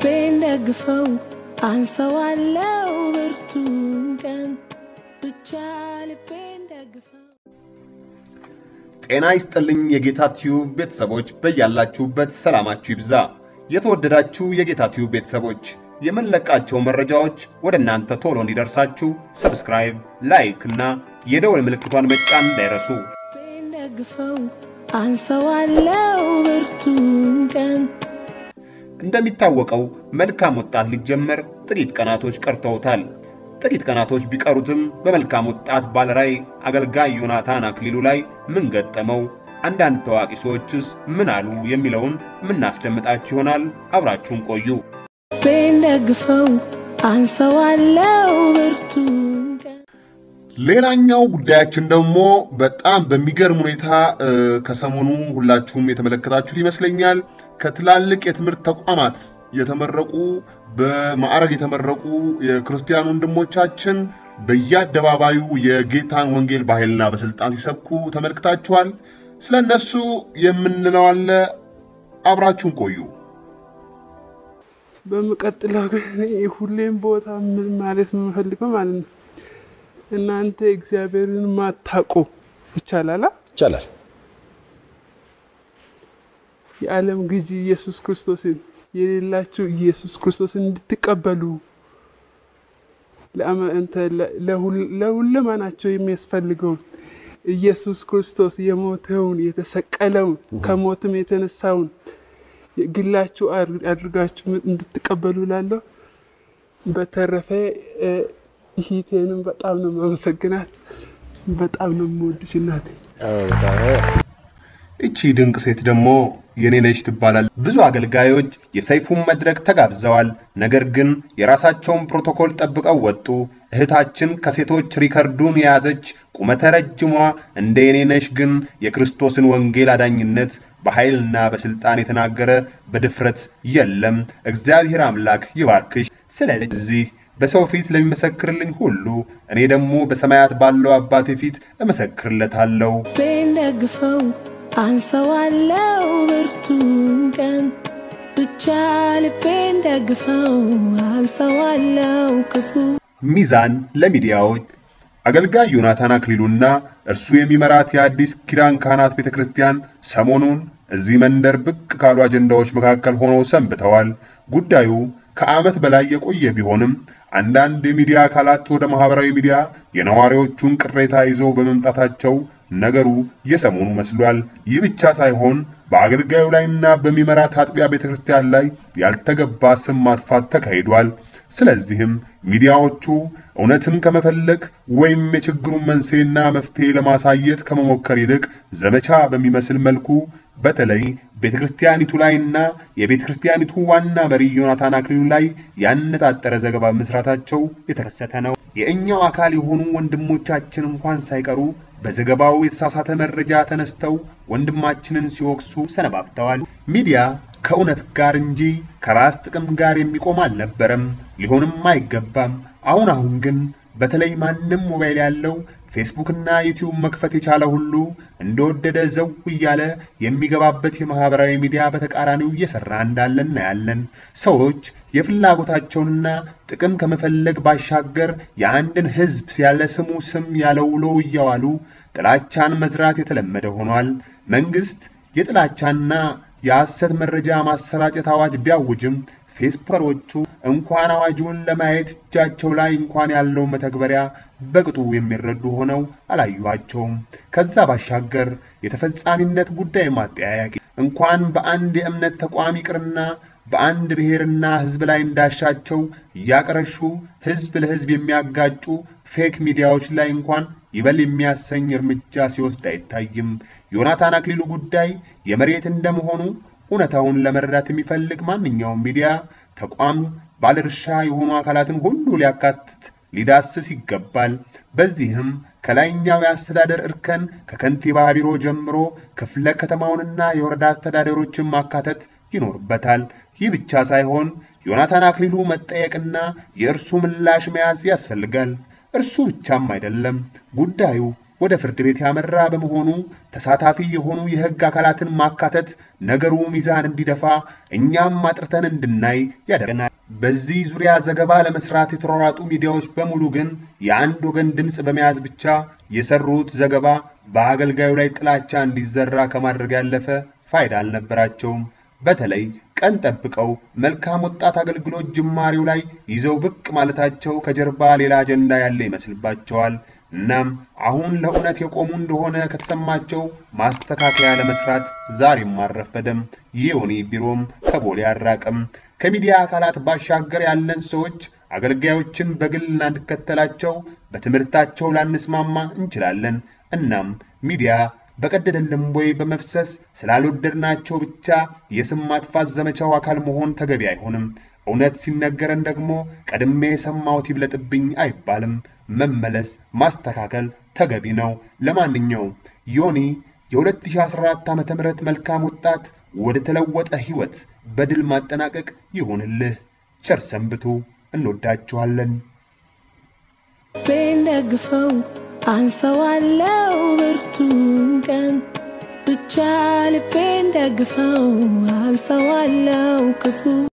ልቤን ደግፈው አልፈዋለው ብርቱን ቀን ብቻ ልቤን ደግፈው ጤና ይስጥልኝ የጌታ ቲዩብ ቤተሰቦች በያላችሁበት ሰላማችሁ ይብዛ። የተወደዳችሁ የጌታ ቲዩብ ቤተሰቦች የምንለቃቸው መረጃዎች ወደ እናንተ ቶሎ እንዲደርሳችሁ ሰብስክራይብ፣ ላይክ እና የደወል ምልክቷን መጫን እንዳይረሱ። ልቤን ደግፈው አልፈዋለው ብርቱን ቀን እንደሚታወቀው መልካም ወጣት ሊጀመር ጥቂት ቀናቶች ቀርተውታል። ጥቂት ቀናቶች ቢቀሩትም በመልካም ወጣት ባለራዕይ አገልጋይ ዮናታን አክሊሉ ላይ ምን ገጠመው፣ አንዳንድ ታዋቂ ሰዎችስ ምን አሉ የሚለውን የምናስደምጣችሁ ይሆናል። አብራችሁን ቆዩ። ልቤን ደግፈው አልፈዋለው ብርቱን ቀን ሌላኛው ጉዳያችን ደግሞ በጣም በሚገርም ሁኔታ እ፣ ከሰሞኑ ሁላችሁም የተመለከታችሁት ይመስለኛል ከትላልቅ የትምህርት ተቋማት የተመረቁ በማዕረግ የተመረቁ የክርስቲያን ወንድሞቻችን በየአደባባዩ የጌታን ወንጌል በኃይልና በስልጣን ሲሰብኩ ተመልክታችኋል። ስለ እነሱ የምንለው አለ። አብራችሁን ቆዩ። በምቀጥለው ግን ሁሌም ቦታ ምን ማለት የምፈልገው ማለት ነው እናንተ እግዚአብሔርን ማታውቁ ይቻላል ይቻላል። የዓለም ግዢ ኢየሱስ ክርስቶስን የሌላችሁ ኢየሱስ ክርስቶስን እንድትቀበሉ ለአመ- እንተ ለ- ለሁል- ለሁለማናቸው የሚያስፈልገውን ኢየሱስ ክርስቶስ የሞተውን የተሰቀለውን ከሞትም የተነሳውን ግላችሁ አድር- አድርጋችሁ እንድትቀበሉ ላለሁ። በተረፈ እ፣ እህቴንም በጣም ነው ማመሰግናት። በጣም ነው የምወድሽ እናቴ። እቺ ድንቅ ሴት ደግሞ የኔ ነች ትባላል። ብዙ አገልጋዮች የሰይፉን መድረክ ተጋብዘዋል። ነገር ግን የራሳቸውን ፕሮቶኮል ጠብቀው ወጡ። እህታችን ከሴቶች ሪከርዱን የያዘች ቁመተ ረጅሟ እንደ የኔ ነሽ ግን የክርስቶስን ወንጌል አዳኝነት በኃይልና በስልጣን የተናገረ በድፍረት የለም። እግዚአብሔር አምላክ ይባርክሽ። ስለዚህ በሰው ፊት ለሚመሰክርልኝ ሁሉ እኔ ደግሞ በሰማያት ባለው አባቴ ፊት እመሰክርለታለሁ። ልቤን ደግፈው አልፈዋለው ብርቱን ቀን ብቻ ልቤን ደግፈው አልፈዋለው ክፉ ሚዛን ለሚዲያዎች አገልጋይ ዮናታን አክሊሉና እርሱ የሚመራት የአዲስ ኪዳን ካህናት ቤተ ክርስቲያን ሰሞኑን እዚህ መንደር ብቅ ካሉ አጀንዳዎች መካከል ሆነው ሰንብተዋል። ጉዳዩ ከዓመት በላይ የቆየ ቢሆንም አንዳንድ የሚዲያ አካላት ወደ ማህበራዊ ሚዲያ የነዋሪዎቹን ቅሬታ ይዘው በመምጣታቸው ነገሩ የሰሞኑ መስሏል። ይህ ብቻ ሳይሆን በአገልጋዩ ላይና በሚመራት አጥቢያ ቤተ ክርስቲያን ላይ ያልተገባ ስም ማጥፋት ተካሂዷል። ስለዚህም ሚዲያዎቹ እውነትን ከመፈለግ ወይም የችግሩን መንስኤና መፍትሄ ለማሳየት ከመሞከር ይልቅ ዘመቻ በሚመስል መልኩ በተለይ ቤተ ክርስቲያኒቱ ላይና የቤተ ክርስቲያኒቱ ዋና መሪ ዮናታን አክሊሉ ላይ ያነጣጠረ ዘገባ መስራታቸው የተከሰተ ነው። የእኛው አካል የሆኑ ወንድሞቻችን እንኳን ሳይቀሩ በዘገባው የተሳሳተ መረጃ ተነስተው ወንድማችንን ሲወቅሱ ሰነባብተዋል። ሚዲያ ከእውነት ጋር እንጂ ከራስ ጥቅም ጋር የሚቆም አልነበረም፣ ሊሆንም አይገባም። አሁን አሁን ግን በተለይ ማንም ሞባይል ያለው ፌስቡክና ዩቲዩብ መክፈት የቻለ ሁሉ እንደወደደ ዘው እያለ የሚገባበት የማህበራዊ ሚዲያ በተቃራኒው እየሰራ እንዳለ እናያለን። ሰዎች የፍላጎታቸውንና ጥቅም ከመፈለግ ባሻገር የአንድን ሕዝብ ያለ ስሙ ስም ያለ ውሎ እያዋሉ ጥላቻን መዝራት የተለመደ ሆኗል። መንግስት የጥላቻና የሐሰት መረጃ ማሰራጨት አዋጅ ቢያውጅም ፌስቡከሮቹ እንኳን አዋጁን ለማየት እጃቸው ላይ እንኳን ያለው መተግበሪያ በቅጡ የሚረዱ ሆነው አላዩዋቸውም። ከዛ ባሻገር የተፈጻሚነት ጉዳይ ማጠያያቂ እንኳን በአንድ የእምነት ተቋም ይቅርና በአንድ ብሔርና ህዝብ ላይ እንዳሻቸው እያቀረሹ ህዝብ ለህዝብ የሚያጋጩ ፌክ ሚዲያዎች ላይ እንኳን ይበል የሚያሰኝ እርምጃ ሲወስድ አይታይም። ዮናታን አክሊሉ ጉዳይ የመሬት እንደመሆኑ እውነታውን ለመረዳት የሚፈልግ ማንኛውም ሚዲያ ተቋም ባለድርሻ የሆኑ አካላትን ሁሉ ሊያካትት ሊዳስስ ይገባል። በዚህም ከላይኛው የአስተዳደር እርከን ከከንቲባ ቢሮ ጀምሮ ክፍለ ከተማውንና የወረዳ አስተዳደሮችን ማካተት ይኖርበታል። ይህ ብቻ ሳይሆን ዮናታን አክሊሉ መጠየቅና የእርሱ ምላሽ መያዝ ያስፈልጋል። እርሱ ብቻም አይደለም። ጉዳዩ ወደ ፍርድ ቤት ያመራ በመሆኑ ተሳታፊ የሆኑ የሕግ አካላትን ማካተት ነገሩ ሚዛን እንዲደፋ እኛም አጥርተን እንድናይ ያደርገናል። በዚህ ዙሪያ ዘገባ ለመስራት የተሯሯጡ ሚዲያዎች በሙሉ ግን የአንድ ወገን ድምፅ በመያዝ ብቻ የሰሩት ዘገባ በአገልጋዩ ላይ ጥላቻ እንዲዘራ ከማድረግ ያለፈ ፋይዳ አልነበራቸውም። በተለይ ቀን ጠብቀው መልካም ወጣት አገልግሎት ጅማሬው ላይ ይዘው ብቅ ማለታቸው ከጀርባ ሌላ አጀንዳ ያለ ይመስልባቸዋል። እናም አሁን ለእውነት የቆሙ እንደሆነ ከተሰማቸው ማስተካከያ ለመስራት ዛሬም አልረፈደም። የዮኒ ቢሮም ከቦሌ አራቅም። ከሚዲያ አካላት ባሻገር ያለን ሰዎች አገልጋዮችን በግል ላንከተላቸው፣ በትምህርታቸው ላንስማማ እንችላለን። እናም ሚዲያ በቀደደልን ቦይ በመፍሰስ ስላልወደድናቸው ብቻ የስም ማጥፋት ዘመቻው አካል መሆን ተገቢ አይሆንም። እውነት ሲነገረን ደግሞ ቀድሜ የሰማሁት ይብለጥብኝ አይባልም። መመለስ፣ ማስተካከል ተገቢ ነው። ለማንኛውም ዮኒ የ2014 ዓ ም መልካም ወጣት ወደ ተለወጠ ሕይወት በድል ማጠናቀቅ ይሁንልህ። ቸር ሰንብቱ። እንወዳችኋለን። ልቤን ደግፈው አልፈዋለው ብርቱን ቀን ብቻ ልቤን ደግፈው አልፈዋለው ክፉ